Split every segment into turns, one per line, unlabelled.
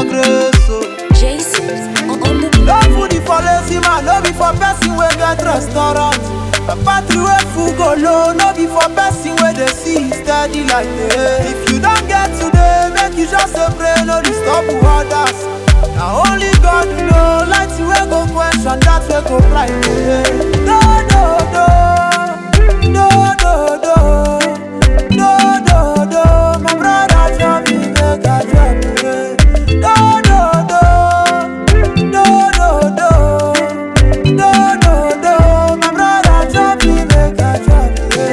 grace. Oh.
Jason on on the
No food is for lazy man, no be for person wey get restaurant. A battery wey full go low, no be for person wey dey see steady like day. If you don get today, make you just dey pray, no disturb others. Na only God know, light wey go question that wey go blind day. No, no, no, no, no, no, no, no, no. My brother tell me make I drop it. No, no, no. No, no, no, no, no, no. My brother tell me make I drop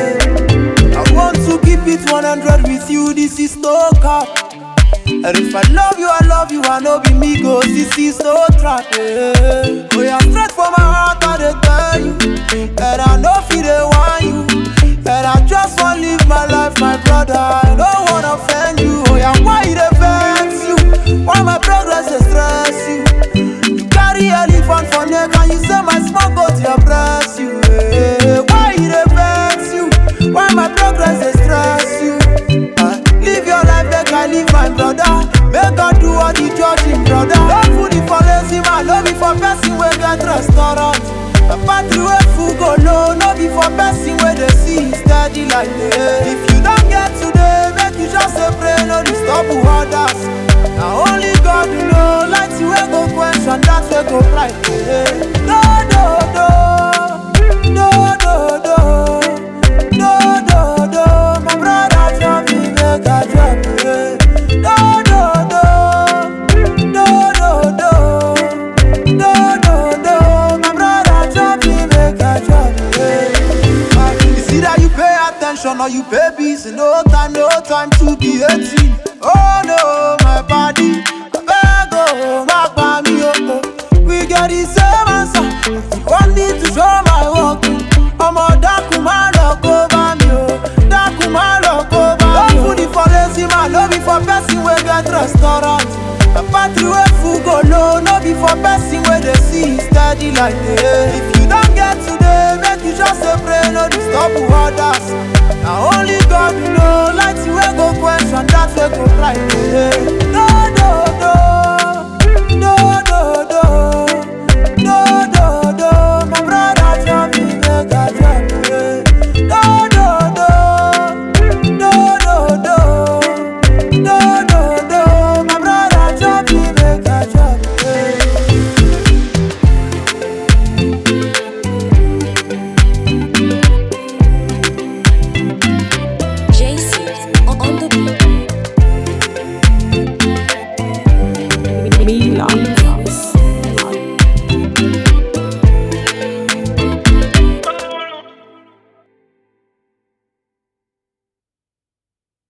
it. I want to keep it 100 with you. This is no cap. And if I love you, I love you. I know be me go. This is no trap. Yeah. Oh, yeah, straight from my heart, I dey tell you. And I know feel they want you. And I just want live my life, my brother. I don't wanna offend you. Oh, yeah, why it vex you? Why my progress dey stress you? You carry elephant for neck and you say my small goat dey oppress you. eh. Why e dey vex you? Why my progress dey stress you? Ah, Live your life make I live my brother. Make God do all the judging, brother. No food is for lazy man, no be for person wey get restaurant. A battery wey full go low, no be for person wey dey see steady like day. If you don get today, make you just dey pray, no disturb others. Na only God know, light wey go question that wey go blind. day. No, no, no, no, no, no, no, no, no. My brother tell me make I drop it. No, no, no, no, no, no, no, no, no. My brother tell me make I drop it. Ah, It's either you pay attention or you pay busy. No time, no time to be 18. Oh no, my body. I beg, oh, my body, oh, oh. We get the same answer. One need to show my work. ọmọ dákun má lọ kó bá mi o dákun má lọ kó bá mi o. no food is for lazy man no be for person wey get restaurant. a battery wey full go low no be for person wey dey see steady like day. if you don get today make you just dey pray no disturb others. na only God know light wey go question that wey go blind day. no no no.